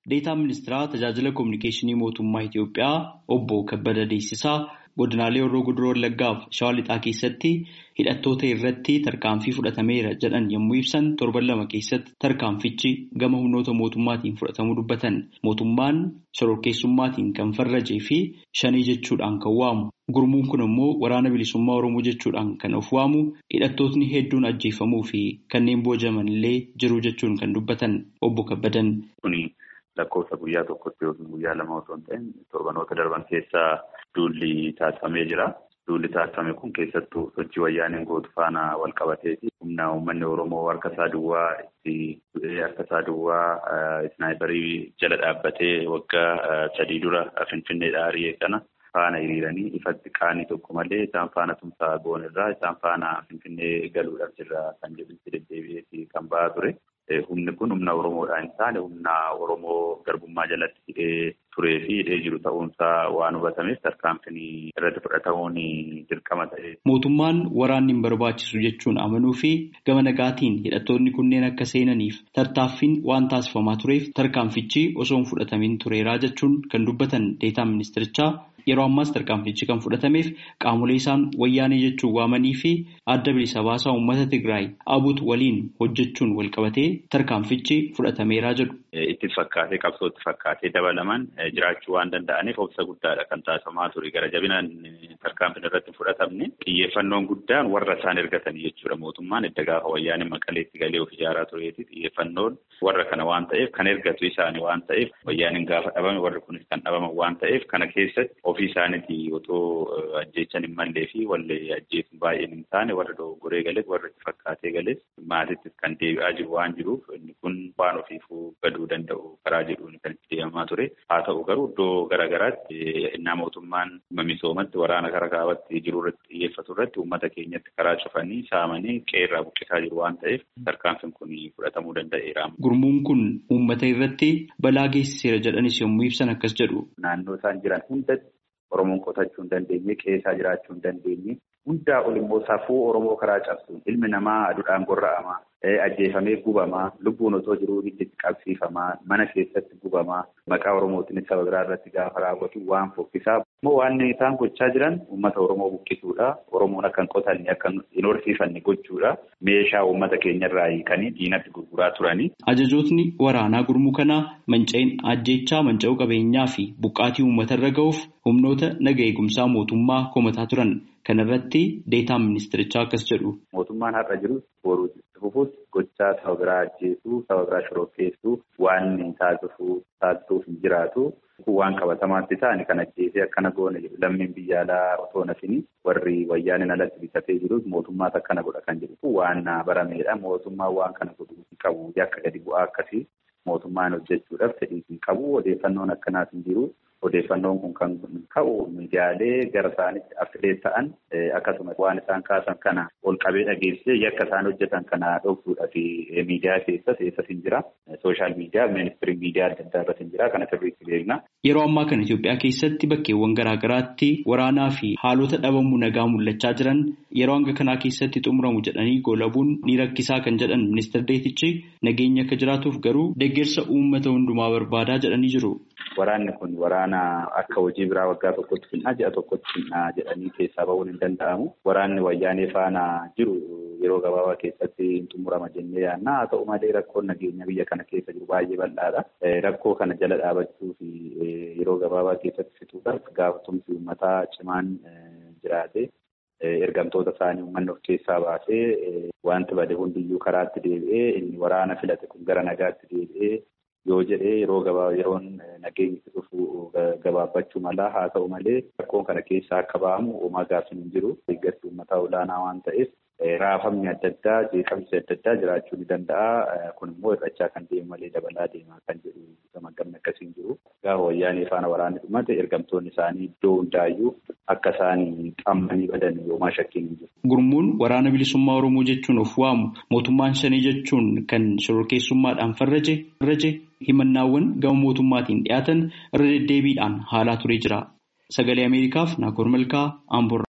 Deetaan ministeeraa tajaajila kominikeeshinii mootummaa Itoophiyaa obbo Kabbada Deessisaa godinaalee Horroo Guduroo Wallaggaaf Shawaa Lixaa keessatti hidhattoota irratti tarkaanfii fudhatameera jedhan yommuu ibsan torban lama keessatti tarkaanfichi gama humnoota mootummaatiin fudhatamuu dubbatan mootummaan shororkeessummaatiin kan farrajee fi shanii jechuudhaan kan waamu. Gurmuun kun immoo waraana bilisummaa Oromoo jechuudhaan kan of waamu hidhattootni hedduun ajjeefamuu fi kanneen boojaman illee jiru jechuun kan dubbatan obbo Kabbadan. Lakkoofsa guyyaa tokkotti yookiin guyyaa lama osoo hin ta'in torbanoota darban keessaa duulli taasifamee jira. Duulli taasifame kun keessattuu sochii wayyaaneen gootu faana wal qabateeti. Humna uummanni Oromoo harka isaa duwwaa itti du'ee harka isaa duwwaa isnaayiparii jala dhaabbatee waggaa sadii dura Finfinneedhaa ari'ee kana faana hiriiranii ifatti qaanii tokko malee isaan faana tumsaa goon irraa isaan faana Finfinnee galuudhaaf jirra kan jedhutti deddeebi'eeti kan ba'aa ture. Humni kun humna Oromoodhaa hin taane humna Oromoo garbummaa jalatti hidhee turee fi hidhee jiru ta'uunsaa waan hubatameef tarkaanfiin irratti fudhatamuun dirqama ta'e. Mootummaan waraanni hin barbaachisu jechuun amanuu fi gama nagaatiin hidhattoonni kunneen akka seenaniif tartaaffiin waan taasifamaa tureef tarkaanfichi osoo hin fudhatamin tureeraa jechuun kan dubbatan deetaan ministirichaa yeroo ammaas tarkaanfichi kan fudhatameef qaamolee isaan wayyaanee jechuun waamanii fi adda bilisa baasaa uummata Tigraay abut waliin hojjechuun wal qabatee tarkaanfichi fudhatameeraa jedhu. Itti fakkaatee qabsoo itti fakkaatee dabalaman jiraachuu waan danda'aniif obsa guddaadha kan taasifamaa ture. Gara jabinaan tarkaanfiin irratti hin fudhatamne xiyyeeffannoon guddaan warra isaan ergatanii jechuudha. Mootummaan edda gaafa wayyaanee maqaleetti galee of ijaaraa tureeti xiyyeeffannoon warra kana waan ta'eef kan ergatu isaanii waan ta'eef wayyaaneen gaafa dhabame warri kunis kan dhabaman waan ta'eef kana keessatti ofii isaaniiti otoo ajjeechan hin mallee fi wallee ajjeesuun baay'een hin taane warra dogoggoree galees warra itti fakkaatee galees maatittis kan deebi'aa jiru waan jiruuf inni kun waan ofiifuu gaduu danda'u karaa jedhuun kan itti deemamaa ture haa ta'u garuu iddoo garaagaraatti innaa mootummaan misoomatti waraana karaa kaabatti jiru irratti xiyyeeffatu irratti uummata keenyatti karaa cufanii saamanii qeerraa buqqisaa jiru waan ta'eef tarkaanfiin kun fudhatamuu danda'eera. Gurmuun kun uummata irratti balaa geessiseera jedhanis yommuu ibsan akkas jedhu. Naannoo isaan jiran hundatti Oromoon qotachuu hin dandeenye keessaa jiraachuu hin dandeenye hundaa ol immoo safuu Oromoo karaa cabsuun ilmi namaa aduudhaan gorra'amaa ajjeefamee gubamaa lubbuun otoo jiruu itti qabsiifamaa mana keessatti gubamaa maqaa Oromootiin saba biraa irratti gaafa raawwatu waan fokkisaa immoo waan isaan gochaa jiran uummata Oromoo buqqisuudha Oromoon akka hin qotanne akka hin horsiifanne gochuudha meeshaa uummata keenyarraa hiikanii diinatti gurguraa turanii. Ajajootni waraanaa gurmuu kanaa manca'in ajjeechaa manca'uu qabeenyaa fi buqqaatii uummatarra ga'uuf humnoota naga eegumsaa mootummaa komataa turan. Kana irratti deetaan ministirichaa akkas jedhu. Mootummaan har'a jirus boruu fufuus gochaa saba biraa ajjeesuu saba biraa shororkeessuu waan taasisuu taasisuuf hin jiraatu. Waan qabatamaatti ta'ani kan ajjeesee akkana goone jedhu lammiin biyya alaa otoo nafini warri wayyaaniin alatti bitatee jirus mootummaatu akkana godha kan jedhu waan barameedha. Mootummaan waan kana godhuu hin qabu yakka gadi bu'aa akkasii mootummaan hojjechuudhaaf fedhii hin qabu odeeffannoon akkanaas hin jiru. Odeeffannoon kun kan ka'u miidiyaalee gara isaanitti affilee ta'an akkasumas waan isaan kaasan kana ol qabee dhageessee yakka isaan hojjetan kana dhoksuudhaa fi miidiyaa keessas eessas hin jira. Sooshaal miidiyaa, ministirii miidiyaa adda addaa irratti hin jira. Kana sirriitti beekna. Yeroo ammaa kana Itoophiyaa keessatti bakkeewwan garaa garaatti waraanaa fi haalota dhabamuu nagaa mul'achaa jiran yeroo hanga kanaa keessatti xumuramu jedhanii goolabuun ni rakkisaa kan jedhan ministeer Deetichi nageenya akka jiraatuuf garuu deeggarsa uummata hundumaa barbaadaa jedhanii jiru. Waraanni kun waraana akka hojii biraa waggaa tokkotti finnaa ji'a tokkotti finnaa jedhanii keessaa bahuun hin danda'amu. Waraanni wayyaanee faana jiru yeroo gabaabaa keessatti hin xumurama jennee yaadna. Haa ta'u malee rakkoon nageenya biyya kana keessa jiru baay'ee bal'aadha. Rakkoo kana jala dhaabachuu fi yeroo gabaabaa keessatti fixuudhaaf gaafatumsi uummataa cimaan jiraate. Ergamtoota isaanii uummanni of keessaa baasee wanti bade hundiyyuu karaatti deebi'ee inni waraana filate kun gara nagaatti deebi'ee yoo jedhee yeroo gabaa yeroon nageenyi dhufu gabaabbachuu mala haa ta'u malee rakkoon kana keessaa akka ba'amu uumaa gaaffiin hin jiru deeggarsi uummataa olaanaa waan ta'eef raafamni adda addaa jeeqamsi adda addaa jiraachuu ni danda'a kun immoo hir'achaa kan deemu malee dabalaa deemaa kan jedhu gamaggamni akkasii hin jiru gaafa wayyaanee faana waraanni dhumate ergamtoonni isaanii iddoo hundaayyuu akka isaan qammanii badan yoomaa shakkiin hin jiru. Gurmuun waraana bilisummaa Oromoo jechuun of waamu mootummaan shanii jechuun kan shororkeessummaadhaan farraje himannaawwan gama mootummaatiin dhiyaatan irra deddeebiidhaan haalaa turee jira. Sagalee Ameerikaaf Naakoor Malkaa Amboorraa.